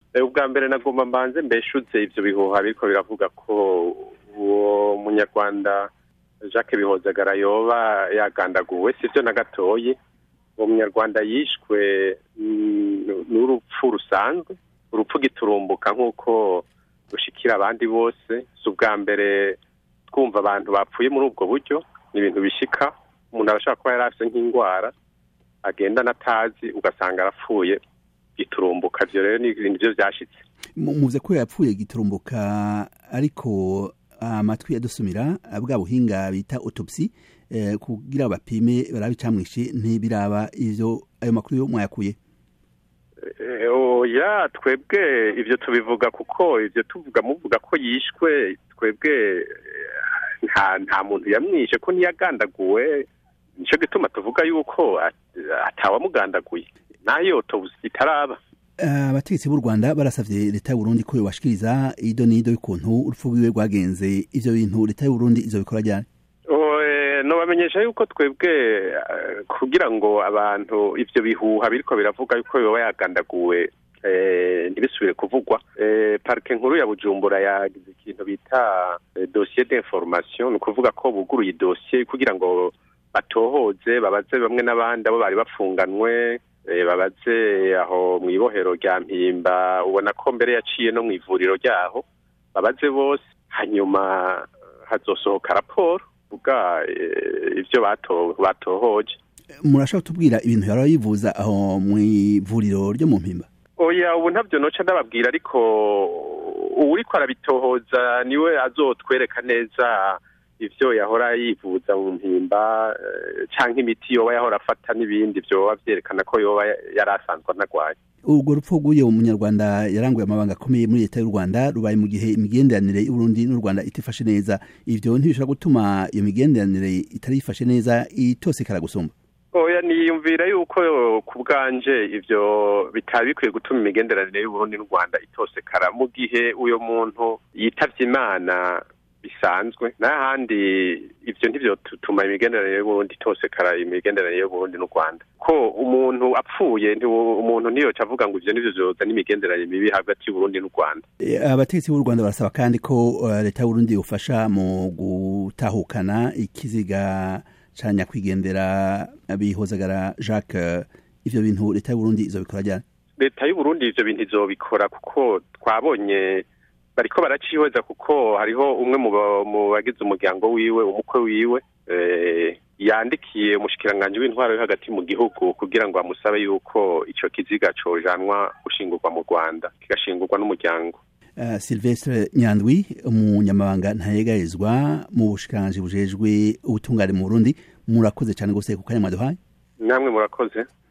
ubwa mbere nagomba mbanze mbeshutse ivyo bihuha biriko biravuga ko uwo munyarwanda jacques bihozagara yoba yagandaguwe sivyo na gatoyi uwo munyarwanda yishwe n'urupfu rusanzwe urupfu giturumbuka nk'uko rushikira abandi bose si ubwa mbere twumva abantu bapfuye muri ubwo buryo ni ibintu bishika umuntu arashobora kuba yari afise nk'indwara agenda natazi ugasanga arapfuye giturumbuka ivyo rero ni ibintu vyo vyashitse muvuze ko yapfuye giturumbuka ariko amatwi yadusumira bwa buhinga bita autopsy kugira bapime barabe icamwishe ntibiraba ivyo ayo makuru yo mwayakuye oya twebwe ivyo tubivuga kuko ivyo tuvuga muvuga ko yishwe twebwe nta nta muntu yamwishe ko ntiyagandaguwe nico gituma tuvuga yuko atawamugandaguye nayo autopsy itaraba abategetsi b'u rwanda barasavye leta y'uburundi ko yobashikiriza ido n'ido y'ukuntu urupfu rwiwe rwagenze ivyo bintu leta y'uburundi izobikora ryari nobamenyesha yuko twebwe kugira ngo abantu ivyo bihuha biriko biravuga yuko yoba yagandaguwe ntibisubire kuvugwa parike nkuru ya bujumbura yagize ikintu bita dosiye d'information ni ukuvuga ko buguruye idosiye kugira ngo batohoze babaze bamwe n'abandi abo bari bafunganwe babaze aho mu ibohero rya mpimba ubona ko mbere yaciye no mu ivuriro ryaho babaze bose hanyuma hazosohoka raporo uvuga ivyo batohoje murashaka kutubwira ibintu yari yivuza aho mu ivuriro ryo mu mpimba oya ubu ntabyo noca ndababwira ariko uwuriko arabitohoza niwe azotwereka neza ivyo yahora yivuza mu mpimba canke imiti yoba yahora afata n'ibindi vyoba vyerekana ko yoba yari asanzwe anagwaye urwo rupfu rw'uyo munyarwanda yaranguye amabanga akomeye muri leta y'u rwanda rubaye mu gihe imigenderanire y'uburundi n'u rwanda itifashe neza ivyo ntibishobora gutuma iyo migenderanire itari yifashe neza itosekara gusumba oya niyumvira yuko ku bwanje ivyo bitaba bikwiye gutuma imigenderanire y'uburundi n'u rwanda itosekara mu gihe uyo muntu yitavye imana bisanzwe n'ahandi ivyo ntivyo tutuma imigenderanire y'uburundi itosekara imigenderanire y'uburundi n'u rwanda ko umuntu apfuye umuntu ntiyoca avuga ngo ivyo nivyo vyozana imigenderanire mibi hagati y'uburundi n'u rwanda abategetsi b'u rwanda barasaba kandi ko leta y'uburundi yofasha mu gutahukana ikiziga ca nyakwigendera bihozagara jacques ivyo bintu leta y'uburundi izobikora ryari leta y'uburundi ivyo bintu izobikora kuko twabonye bariko baracihweza kuko hariho umwe mu bagize umuryango wiwe umukwe wiwe yandikiye umushikiranganji w'intwaro yo hagati mu gihugu kugira ngo amusabe yuko ico kiziga cojanwa gushingurwa mu rwanda kigashingurwa n'umuryango uh, silvestre nyandwi umunyamabanga ntayegayezwa mu bushikiranganji bujejwe ubutungane mu burundi murakoze cane gose ku kanya mwaduhaye namwe murakoze